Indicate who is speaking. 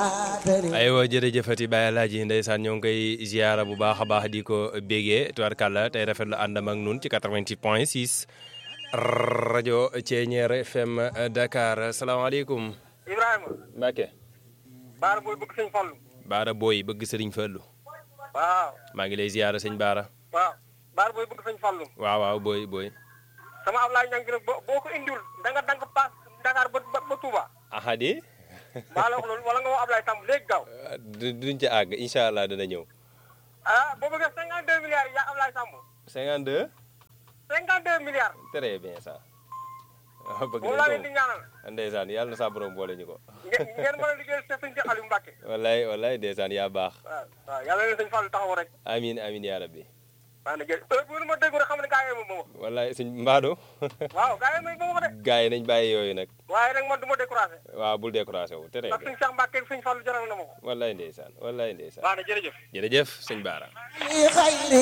Speaker 1: aywa jërëjëfati Baye Alaaji ndeysaan ñoo ngi koy ziara bu baax a baax di ko bégee tubarkàlla tey rafetlu àndam ak nun ci 88 point 6 rajo Thiéniere FM Dakar salaamaaleykum.
Speaker 2: Ibrahima.
Speaker 1: Mbacke.
Speaker 2: Baara booy bëgg sëñ Fallu.
Speaker 1: Baara booy bëgg sëriñ Fallu.
Speaker 2: waaw.
Speaker 1: maa ngi lay ziara sëñ Baara.
Speaker 2: waaw Baara booy bëgg sëñ Fallu.
Speaker 1: waaw waaw booy booy.
Speaker 2: sama Ablaye Niang nag boo boo ko indiwul da nga danga paas Dakar ba ba ba Touba.
Speaker 1: ahadi.
Speaker 2: maa la wax loolu wala nga woo Ablaye Samb léegi gaaw.
Speaker 1: du duñ ca àgg incha allah dana ñëw.
Speaker 2: ah boo bëggee 52 milliards yi yaa Ablaye Samb.
Speaker 1: 52.
Speaker 2: 52 milliards.
Speaker 1: très bien ça. waaw bëgg
Speaker 2: moom laa leen di ñaanal.
Speaker 1: ndeysaan yàlla na sa borom boole ñu ko.
Speaker 2: ngeen ngeen mën a liggéeyal seen sëñ Aliou Mbacke.
Speaker 1: wallaay wallaay ndeysaan yaa baax.
Speaker 2: waaw waaw yàlla leen sëñ Fallu taxaw rek.
Speaker 1: amiin amiin yaa rabbi.
Speaker 2: waaw nag jërëjëf heure bu ma déggu rek xam ne gaa yi moom moom.
Speaker 1: wallaay sëñ Mbaado.
Speaker 2: waaw gaa yi moom moom de.
Speaker 1: gars yi nañ bàyyi yooyu nag.
Speaker 2: waaye nag man du ma découragé.
Speaker 1: waaw bul découragé wu très
Speaker 2: ndax
Speaker 1: bien.
Speaker 2: sëñ Cheikh Mbacke ak sëñ Fallu jaral na ma ko.
Speaker 1: wallaay ndeysaan wallaay ndeysaan.
Speaker 2: waaw nag jërëjëf.
Speaker 1: jërëjëf sëñ Baara.